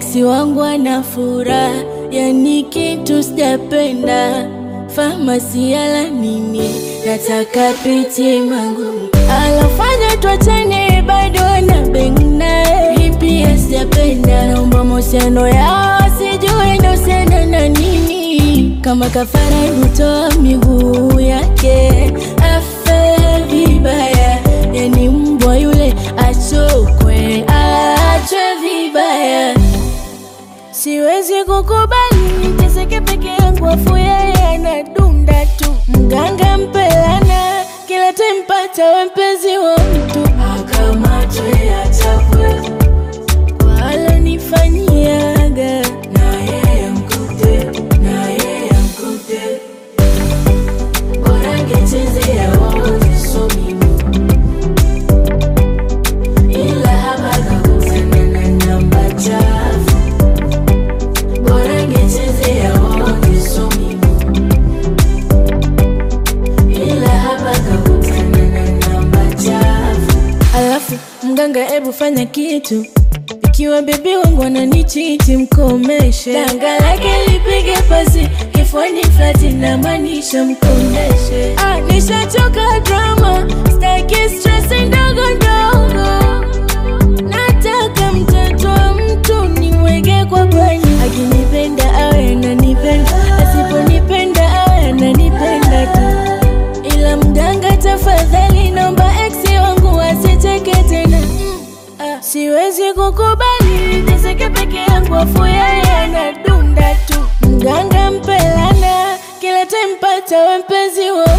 eksi wangu ana furaha, yani kitu sijapenda. Famasi yala nini, nataka piti mangu alofanya twachane, bado na beng naye, hii pia sijapenda. Naomba mahusiano yao sijui inahusiana na nini, kama kafara hutoa miguu yake afe vibaya, yani mbwa yule achokwe, achwe vibaya. Siwezi kukubali niteseke peke yangu, afu yeye anadunda tu. Mganga mpelana kila tempata we mpenzi wa mtu, akamatwe achapwe kwa alonifanyiaga, na yeye mkute, na yeye mkute, bora ngechezea wote so mimi ila hapa kakutana na namba chafu bora ngechezea wote so mimi ila hapa kakutana na namba chafu. Alafu mganga, ebu fanya kitu ikiwa bebi wangu ananichiti, mkomeshe. Danga lake lipige pasi kifuani flati, na maanisha mkomeshe. Ah, nishachoka drama, staki stress ndogo ndogo Nataka mtoto wa mtu niweke kwa bweni, akinipenda awe ananipenda, asiponipenda awe ananipenda tu. Ila mganga, tafadhali naomba eksi wangu asicheke tena. Mm, ah, siwezi kukubali niteseke peke yangu, afu yeye anadunda tu. Mganga mpelana kila time pata we mpenzi wa